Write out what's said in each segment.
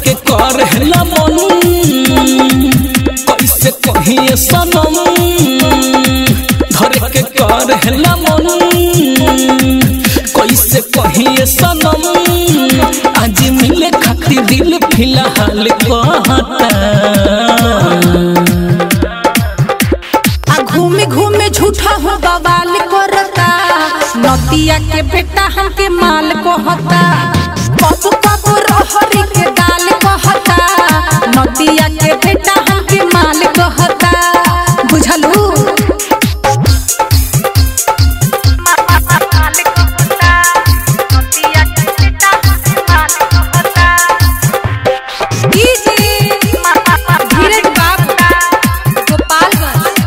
के कर हेला मन कैसे कहिए सनम धर के कर हेला मन कैसे कहिए सनम आज मिले खातिर दिल फिलहाल कहता आ घूमे घूमे झूठा हो बवाल करता नतिया के बेटा हमके माल कहता कब कब रहरी के दाल कहता नतिया के बेटा हमके माल कहता बुझलू धीरज बाबू गोपालगंज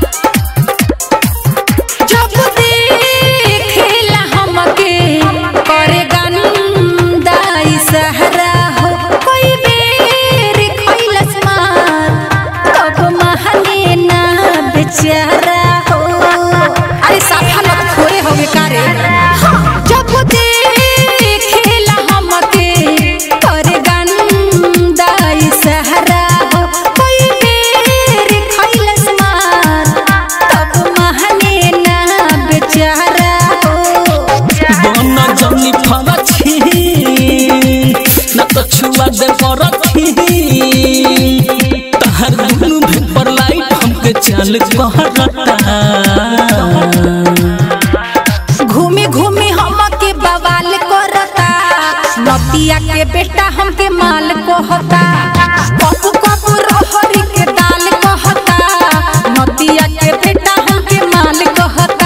जब देखेला हमके करे गंदा सहरा हो कोई बेर खैलस मार तब महने ना बेचारा हो अरे साफा मत खोए होगे कारे जब देखेला हमके करे गंदा सहरा हो कोई बेर खैलस मार तब महने ना बेचारा हो बन जनी फरछी न तो छुआ दे परछी तहर दुनु भेपर लाइट हमके चल कहता घूमे घूमे हमके बवाल करता नतिया के बेटा हमके माल कहता कबू कबू रहरी के दाल कहता नतिया के बेटा हमके माल कहता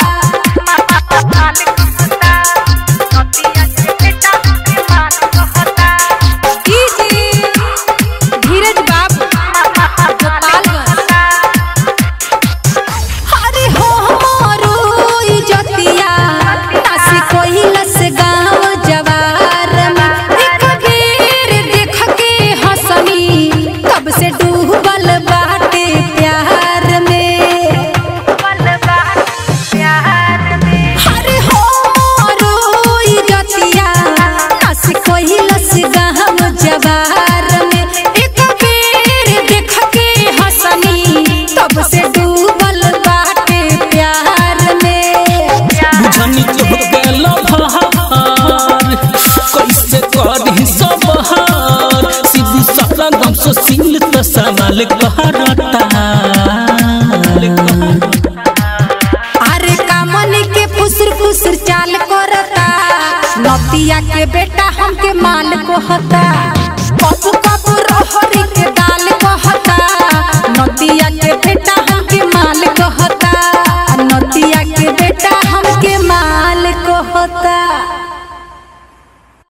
धीरज बाबू गोपालगंज अरे हो हमारो इजतिया नासी कोइलस गाँव जवार में एक बेर देख के हंसनी तब से डूबल बाटे प्यार में अरे हो हमारो इजतिया नासी कोइलस गाँव जवार में एक बेर देख के हंसनी तब से डूबल बाटे प्यार में बुझनी तो गेल फहार कैसे करही सब हार सीधू सपना गम सो सिंगल तो सवाल कहता अरे कामन के फुसर फुसर चाल करता नतिया के बेटा हमके माल को हता